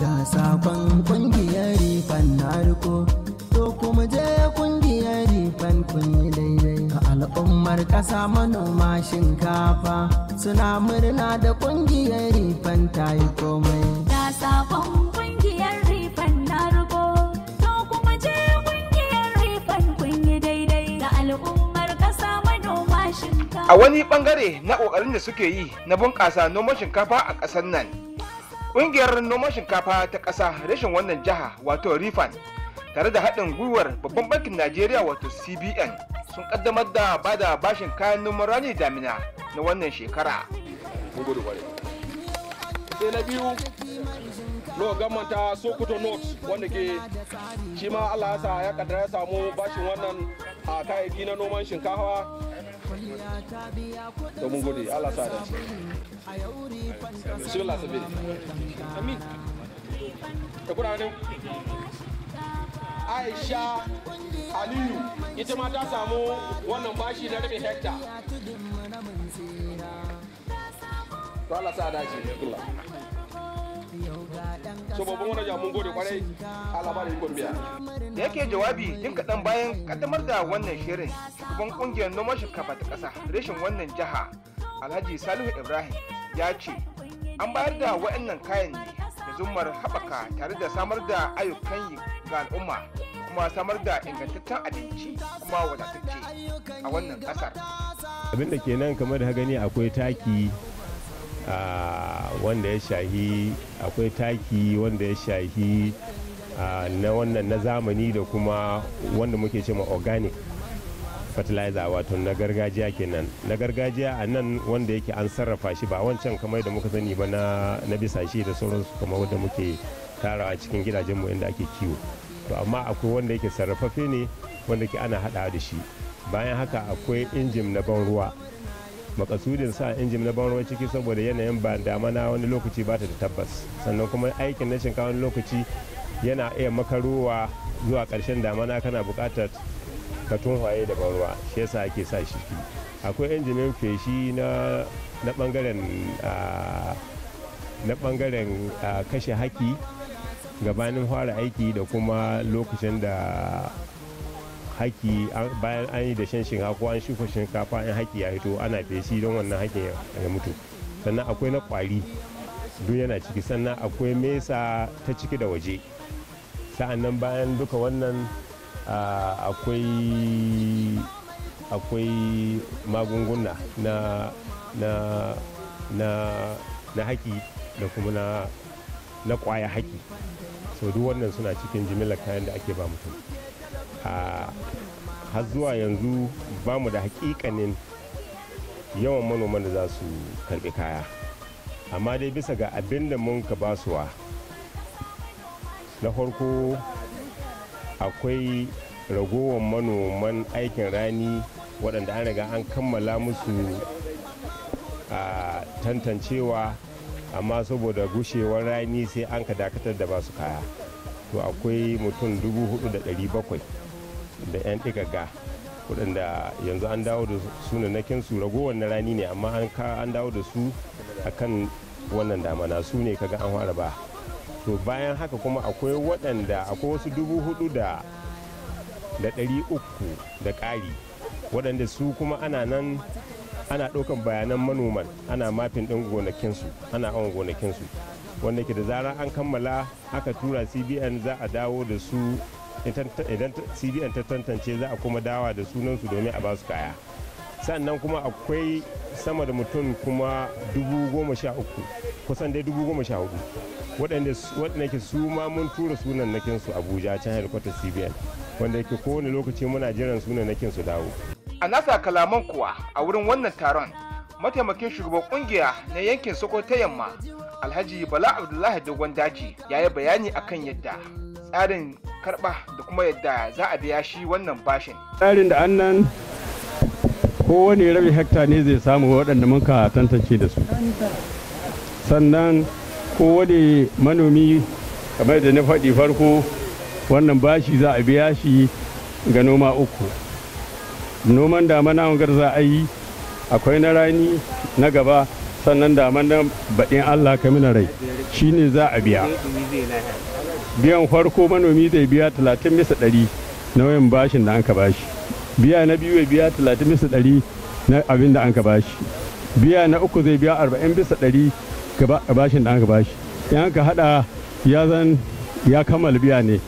ga sakon kungiyar rifan na riko to kuma je kungiyar rifan kun yi daidai ga al'ummar ƙasa manoma shinkafa suna murna da kungiyar rifan ta yi komai Da sakon kungiyar rifan na rubo, to kuma je kungiyar rifan kun yi daidai ga al'ummar ƙasa manoma shinkafa. a wani bangare na kokarin da suke yi na bunƙasa noman shinkafa a ƙasar nan ƙungiyar noman shinkafa ta ƙasa rashin wannan jiha wato rifan tare da haɗin gwiwar babban bankin najeriya wato cbn sun ƙaddamar da bada bashin kayan noman rani damina na wannan shekara mun gode kwarai sai na biyu lo gamanta sokoto north wanda ke shi ma allah ya sa ya kaddara ya samu bashin wannan a kayayyaki na noman shinkafa to mun gode allah sa da shi Allah sabi amin da kudaden aisha aliyu ita ma ta samu wannan bashi na rabin hekta to Allah sa dace Allah so babban wani mun gode kwarai Allah ba da ikon biya da yake jawabi jin kaɗan bayan ƙaddamar da wannan shirin shugaban ƙungiyar noman shinkafa ta ƙasa reshen wannan jiha alhaji salihu ibrahim ya ce an bayar da waɗannan kayan ne da zumar haɓaka tare da samar da ayyukan yi ga al'umma kuma samar da ingantaccen abinci kuma wadatacce a wannan ƙasar abin da kenan kamar da gani akwai taki ah, wanda ya shahi akwai taki wanda ya shahi ah, na wannan na zamani da kuma wanda muke cewa organic fertilizer wato na gargajiya kenan na gargajiya a nan wanda yake an sarrafa shi ba wancan kamar da muka sani ba na na bisashe da sauransu kamar wanda muke tarawa cikin gidajenmu inda ake kiwo to amma akwai wanda yake sarrafaffe ne wanda ke ana hada da shi bayan haka akwai injin na ban ruwa makasudin sa injin na ban ruwa ciki saboda yanayin ba damana wani lokaci ba ta da tabbas sannan kuma aikin na shinkawa wani lokaci yana iya makarowa zuwa ƙarshen damana kana buƙatar ka tunhaye da ban ruwa shi yasa ake sa shi akwai injinin feshi na na bangaren ah, na bangaren ah, kashe haki gabanin fara aiki da kuma lokacin da haki an- bayan an yi da shan shinkafa ko an shuka shinkafa in haki ya hito ana feshi don wannan hakin ya ya mutu sannan akwai na kwari duk yana ciki sannan akwai mesa ta ciki da waje sa'annan bayan duka wannan ah, akwai akwai magunguna na na na na haki da kuma na na kwaya haki so duk wannan suna cikin jimillar kayan da ake ba mutum a har zuwa yanzu ba mu da hakikanin yawan manoman da za su karbi kaya amma dai bisa ga abin da mun ka basuwa na farko akwai ragowar manoman aikin rani waɗanda an riga an kammala musu a tantancewa amma saboda gushewar rani sai an ka dakatar da basu kaya to akwai mutum 4,700 da 'yan ɗigaga waɗanda yanzu an dawo da sunanakin su ragowar na rani ne amma an ka an dawo da su akan wannan damana su ne kaga an fara ba to bayan haka kuma akwai waɗanda akwai wasu dubu hudu da da ɗari uku da ƙari waɗanda su kuma ana nan ana ɗaukan bayanan manoman ana mafin ɗin gonakinsu ana awon gonakinsu wanda ke da zarar an kammala aka tura cbn za a dawo da su idan cbn ta tantance za a kuma dawa da sunansu domin a ba su kaya sannan kuma akwai sama da mutum kuma dubu goma sha uku kusan dai dubu goma sha hudu waɗanda ke su ma mun tura sunan nakinsu abuja can helikwatar cbn wanda yake kowane lokaci muna jiran sunan nakin su dawo a nasa kalaman kuwa a wurin wannan taron mataimakin shugaban kungiya na yankin sokoto yamma alhaji bala abdullahi dogon daji ya yi bayani akan yadda tsarin karba da kuma yadda za a biya shi wannan bashin tsarin da annan kowane rabi hekta ne zai samu waɗanda muka tantance da su sannan kowane manomi kamar da na faɗi farko wannan bashi za a biya shi ga noma uku noman damana wangar za a yi akwai na rani na gaba sannan da nan baɗin allah ka mina rai shine za a biya biyan farko manomi zai biya 30 bisa ɗari na wayan bashin da an ka bashi biya na biyu ya biya 30 bisa ɗari na abin da an ka bashi biya na uku zai biya 40 bisa ɗari ga bashin da an ka bashi in an ka hada ya zan ya kammala biya ne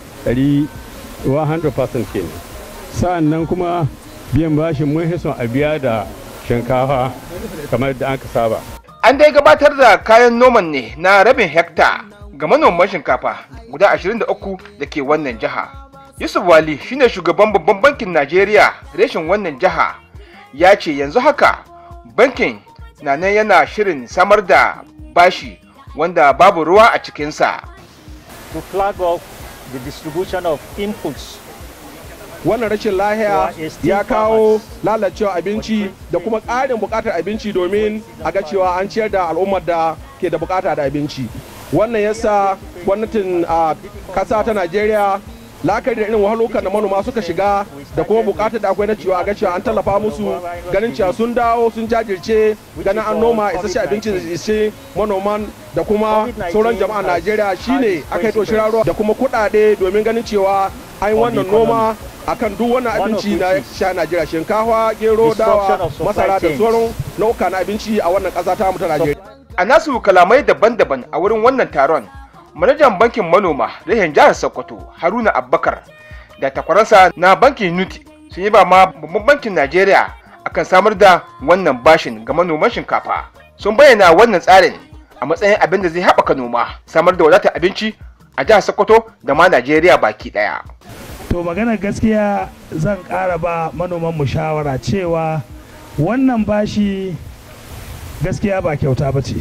100% kenan sa'an nan kuma biyan bashin mun hison a biya da shinkafa kamar da aka saba An dai gabatar da kayan noman ne na rabin hekta ga manoman shinkafa guda 23 da ke wannan jiha. Yusuf Wali shine shugaban babban bankin Najeriya reshen wannan jiha ya ce yanzu haka bankin na nan yana shirin samar da bashi wanda babu ruwa a cikinsa. to flag off the distribution of inputs wannan rashin lahiya ya kawo lalacewa abinci da kuma ƙarin buƙatar abinci domin a ga cewa an ciyar da al'ummar da ke da buƙata da abinci wannan yasa gwamnatin a ƙasa ta najeriya la'akari da irin wahalukan da manoma suka shiga da kuma buƙatar da akwai na cewa a ga cewa an tallafa musu ganin cewa sun dawo sun jajirce ganin an noma isasshe abinci da ishe manoman da kuma sauran jama'ar najeriya shine aka yi toshin ruwa da kuma kuɗaɗe domin ganin cewa an yi wannan noma akan duk wannan abinci na sha Najeriya shinkafa, gero, dawa, masara da sauran nau'uka na abinci a wannan ƙasa ta ta Najeriya. A nasu kalamai daban-daban a wurin wannan taron, manajan bankin manoma rahin jihar Sokoto Haruna Abbakar da takwaransa na bankin Unity sun yi ba ma babban bankin Najeriya akan samar da wannan bashin ga manoman shinkafa. Sun bayyana wannan tsarin a matsayin abin da zai haɓaka noma, samar da wadatar abinci a jihar Sokoto da ma Najeriya baki ɗaya. to maganar gaskiya zan ƙara ba manoman mu shawara cewa wannan bashi gaskiya ba kyauta ba ce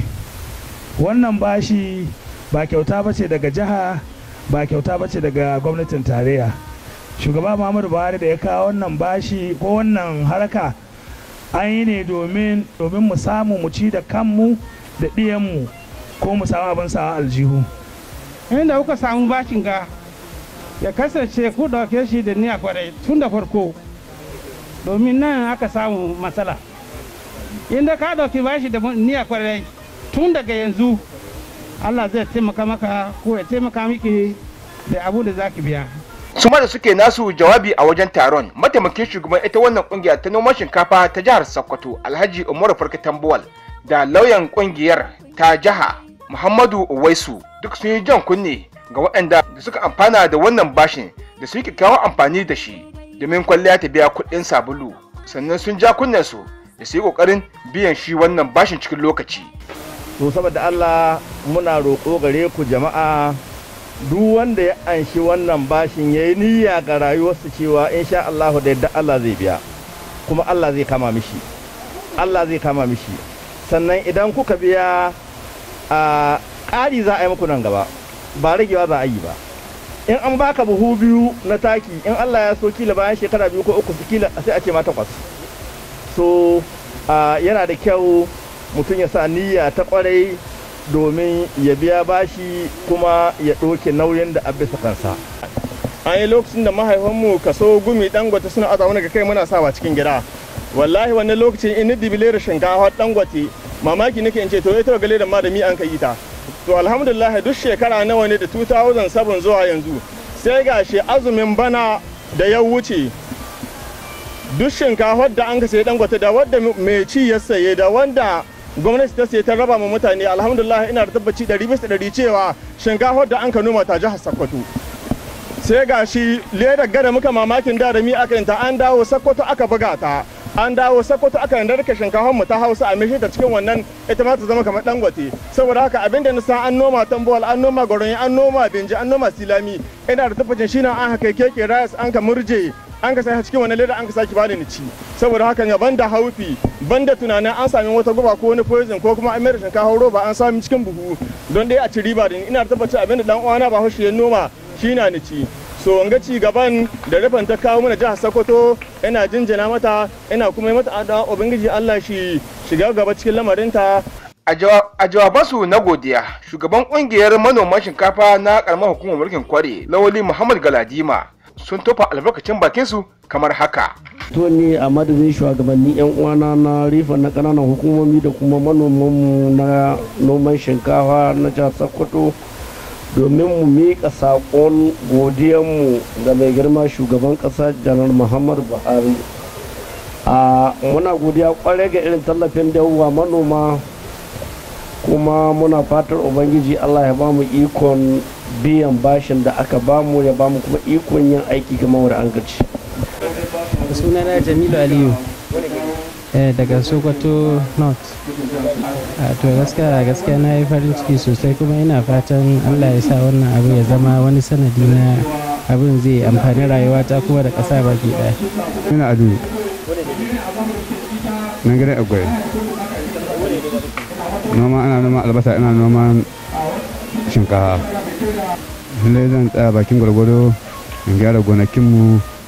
wannan bashi ba kyauta ba ce daga jiha ba kyauta ba ce daga gwamnatin tarayya shugaba muhammadu buhari da ya kawo wannan bashi ko wannan haraka an yi ne domin domin mu samu mu ci da kanmu da ɗiyanmu ko mu samu abin sawa aljihu inda kuka samu bashin ga ya kasance ku ɗauke shi da niyya kwarai tun da farko domin nan aka samu matsala inda ka ɗauki bashi da niyya kwarai tun daga yanzu allah zai taimaka maka ko ya taimaka miki da abu da zaki biya su da suke nasu jawabi a wajen taron mataimakin shugaban ita wannan kungiya ta noman shinkafa ta jihar sokoto alhaji umaru farka tambuwal da lauyan kungiyar ta jiha muhammadu uwaisu duk sun yi jan kunne ga waɗanda da suka amfana da wannan bashin da su yi kyakkyawan amfani da shi domin kwalliya ta biya kuɗin sabulu sannan sun ja su da su yi ƙoƙarin biyan shi wannan bashin cikin lokaci. to saboda Allah muna roƙo gare ku jama'a duk wanda ya anshi wannan bashin ya yi niyya ga rayuwarsa cewa insha Allah da yadda Allah zai biya kuma Allah zai kama mishi Allah zai kama mishi sannan idan kuka biya a ƙari za a yi muku nan gaba ba ragewa za a yi ba in an baka buhu biyu na taki in Allah ya so kila bayan shekara biyu ko uku kila sai a ce ma takwas so yana da kyau mutum ya sa niyya ta kwarai domin ya biya bashi kuma ya ɗauke nauyin da abisa kansa an yi lokacin da mahaifanmu kaso gumi dangote suna aza wani ga kai muna sawa cikin gida wallahi wannan lokacin in dibile da shinkafa dangote mamaki nake in ce to ita gale da ma da mi an kai ta to alhamdulillah duk shekara nawa ne da 2007 zuwa yanzu sai ga shi azumin bana da ya wuce duk shinkafar da an ka sayi dangote da wadda mai ci ya saye da wanda gwamnati ta saye ta raba ma mutane alhamdulillah ina da tabbaci ɗari bisa ɗari cewa shinkafar da an ka noma ta jihar Sokoto sai ga shi ledar gada muka mamakin da da mi aka yanta an dawo Sokoto aka buga ta an dawo Sokoto aka narka shinkafar mu ta Hausa a mishi ta cikin wannan ita ma ta zama kamar dangote saboda haka abin da nisa an noma tambawal an noma gwaron an noma binji an noma silami ina da tabbacin shi na an haka keke rayas an ka murje an ka sai cikin wani leda an ka saki bani ni ci saboda haka ya banda haufi banda tunanin an sami wata guba ko wani poison ko kuma an mai da shinkafa roba an sami cikin buhu don dai a ci riba da ina da tabbacin abin da dan uwana ba hoshi ya noma shi na ni ci so ga ci gaban da rufin ta kawo mana jihar Sokoto ina jinjina mata ina kuma yi mata addu'a ubangiji Allah shi shiga gaba cikin lamarinta a jawabansu na godiya shugaban kungiyar manoman shinkafa na karamar hukumar mulkin kware lawali muhammad galadima sun tofa albarkacin bakinsu kamar haka. to ne a madadin shugabanni yan uwana na rifa na kananan hukumomi da kuma manomanmu na noman shinkafa na jihar sokoto domin mu miƙa saƙon godiyanmu ga mai girma shugaban ƙasa janar muhammadu buhari a muna godiya kwarai ga irin tallafin da yawa manoma kuma muna fatar ubangiji allah ya bamu ikon biyan bashin da aka bamu ya bamu kuma ikon yin aiki kamar da an gaci sunana jamilu aliyu eh, daga sokoto north a to gaskiya gaskiya na yi farin ciki sosai kuma ina fatan allah ya sa wannan abu ya zama wani sanadi na abin zai amfani rayuwata kuma da ƙasa baki ɗaya ina adu nan gidan agwai noma ana noma albasa ina noman shinkafa lallai zan tsaya bakin gwargwado in gyara gonakinmu